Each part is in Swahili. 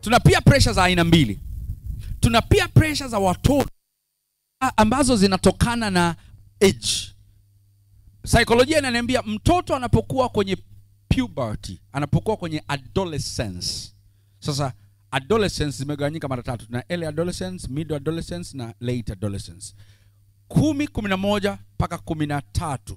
tuna peer pressure za aina mbili tuna peer pressure za watoto a- ambazo zinatokana na age saikolojia inaniambia mtoto anapokuwa kwenye puberty anapokuwa kwenye adolescence sasa adolescence zimegawanyika mara tatu tuna early adolescence mid adolescence na late adolescence kumi kumi na moja mpaka kumi na tatu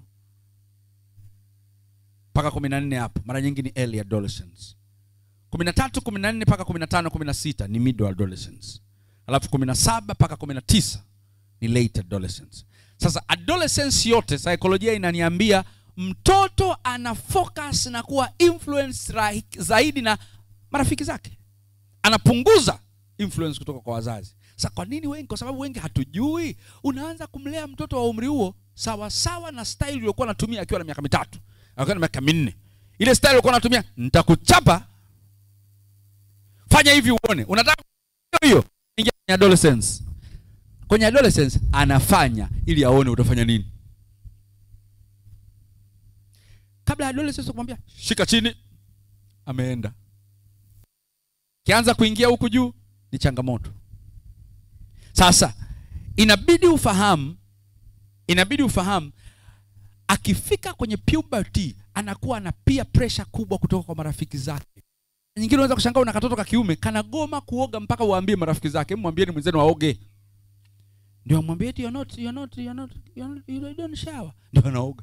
mpaka kumi na nne hapo mara nyingi ni early adolescence kumi na tatu kumi na nne mpaka kumi na tano kumi na sita ni mid adolescence alafu kumi na saba mpaka kumi na tisa ni late adolescence sasa adolescence yote saikolojia inaniambia mtoto ana focus na kuwa influence ra- zaidi na marafiki zake anapunguza influence kutoka kwa wazazi sasa kwa nini wengi kwa sababu wengi hatujui unaanza kumlea mtoto wa umri huo sawa sawa na style uliokuwa anatumia akiwa na miaka mitatu akiwa na miaka minne ile style uliokuwa anatumia nitakuchapa fanya hivi uone unataka hiyo ingia kwenye adolescence kwenye adolescence anafanya ili aone utafanya nini kabla ya adolescence kumwambia shika chini ameenda kianza kuingia huku juu ni changamoto sasa inabidi ufahamu inabidi ufahamu akifika kwenye puberty anakuwa na peer pressure kubwa kutoka kwa marafiki zake nyingine unaweza kushangaa una katoto ka kiume kanagoma kuoga mpaka uambie marafiki zake "Hebu mwambieni mwenzenu aoge ndio amwambie eti you're not, you're not, you're not, you're not, you don't shower ndio anaoga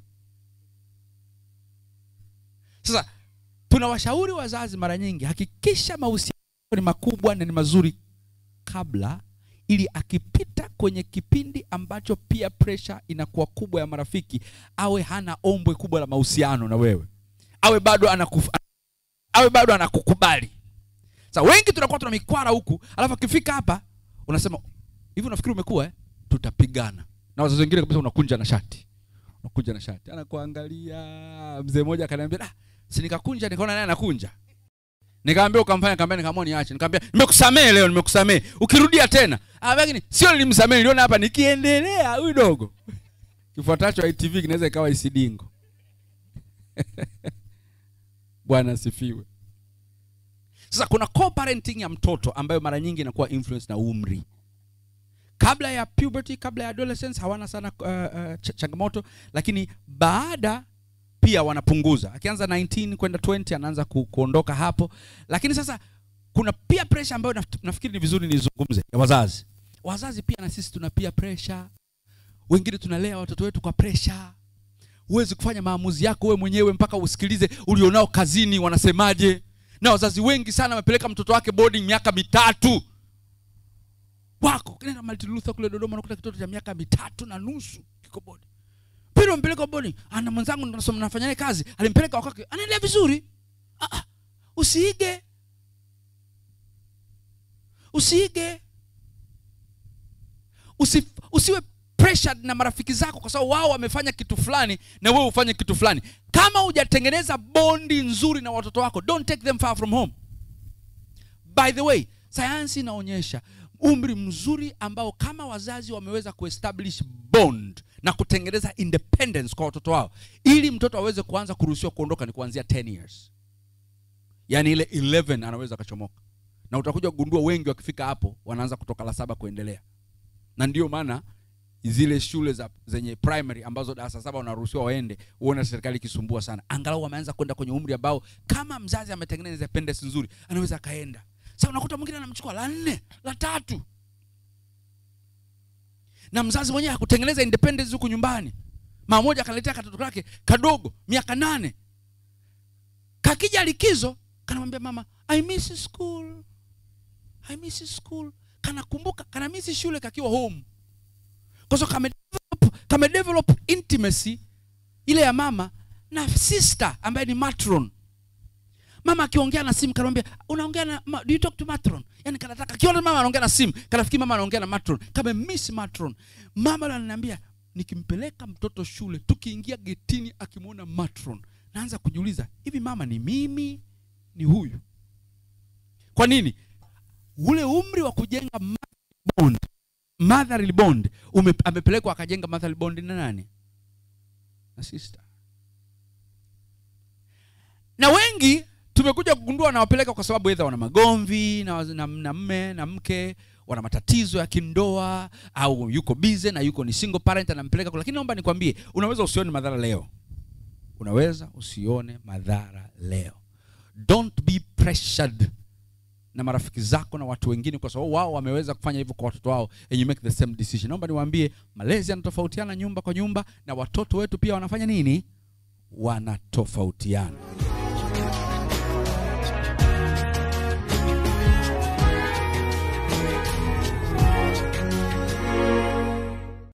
sasa tunawashauri wazazi mara nyingi hakikisha mahusiano ni makubwa na ni mazuri kabla ili akipita kwenye kipindi ambacho pia pressure inakuwa kubwa ya marafiki awe hana ombwe kubwa la mahusiano na wewe awe bado anakuf, awe bado anakukubali sasa wengi tunakuwa tuna mikwara huku alafu akifika hapa unasema hivi unafikiri umekuwa eh? tutapigana na wazazi wengine kabisa unakunja na shati unakunja na shati anakuangalia mzee mmoja akaniambia ah, si nikakunja nikaona naye anakunja nikaambia ukamfanya kaambia nikaamua niache nikamwambia nimekusamee leo nimekusamee ukirudia tena ah lakini sio nilimsamee niliona hapa nikiendelea huyu dogo kifuatacho ITV kinaweza ikawa isidingo bwana asifiwe sasa kuna co-parenting ya mtoto ambayo mara nyingi inakuwa influence na umri kabla ya puberty kabla ya adolescence hawana sana uh, uh, ch changamoto lakini baada pia wanapunguza akianza 19 kwenda 20 anaanza ku, kuondoka hapo lakini sasa kuna pia pressure ambayo naf nafikiri ni vizuri nizungumze ya wazazi wazazi pia na sisi tuna pia pressure wengine tunalea watoto wetu kwa pressure huwezi kufanya maamuzi yako wewe mwenyewe mpaka usikilize ulionao kazini wanasemaje na wazazi wengi sana wamepeleka mtoto wake boarding miaka mitatu wako kinaenda Martin Luther kule Dodoma nakuta kitoto cha miaka mitatu na nusu kiko boarding pili mpeleka boarding ana mwenzangu nasoma nafanya naye kazi alimpeleka wakake anaendelea vizuri ah, ah, usiige usiige Usi, usiwe pressured na marafiki zako kwa sababu wao wamefanya kitu fulani na wewe ufanye kitu fulani kama hujatengeneza bondi nzuri na watoto wako don't take them far from home by the way sayansi inaonyesha umri mzuri ambao kama wazazi wameweza kuestablish bond na kutengeneza independence kwa watoto wao ili mtoto aweze kuanza kuruhusiwa kuondoka ni kuanzia 10 years yaani ile 11 anaweza akachomoka na utakuja kugundua wengi wakifika hapo wanaanza kutoka la saba kuendelea na ndio maana zile shule za zenye primary ambazo darasa saba wanaruhusiwa waende uone serikali ikisumbua sana angalau wameanza kwenda kwenye umri ambao kama mzazi ametengeneza independence nzuri anaweza akaenda sasa unakuta mwingine anamchukua la nne la tatu na mzazi mwenyewe hakutengeneza independence huku nyumbani mama moja akaletea katoto kake kadogo miaka nane kakija likizo kanamwambia mama i miss school i miss school kanakumbuka kana miss shule kakiwa home kwa sababu kame develop, kame develop intimacy ile ya mama na sister ambaye ni matron mama akiongea na simu kanamwambia unaongea na ma, do you talk to matron yani kanataka kiona mama anaongea na simu kanafikiri mama anaongea na matron kama miss matron mama ndo ananiambia nikimpeleka mtoto shule tukiingia getini akimwona matron naanza kujiuliza hivi mama ni mimi ni huyu kwa nini ule umri wa kujenga bond motherly bond ume, amepelekwa akajenga motherly bond na nani na sister na wengi tumekuja kugundua wanawapeleka kwa sababu edha wana magomvi na, na, na mme na mke wana matatizo ya kindoa au yuko busy na yuko ni single parent anampeleka kule. lakini naomba nikwambie unaweza usione madhara leo unaweza usione madhara leo don't be pressured na marafiki zako na watu wengine kwa sababu wao wameweza kufanya hivyo kwa watoto wao and you make the same decision naomba niwaambie malezi yanatofautiana nyumba kwa nyumba na watoto wetu pia wanafanya nini wanatofautiana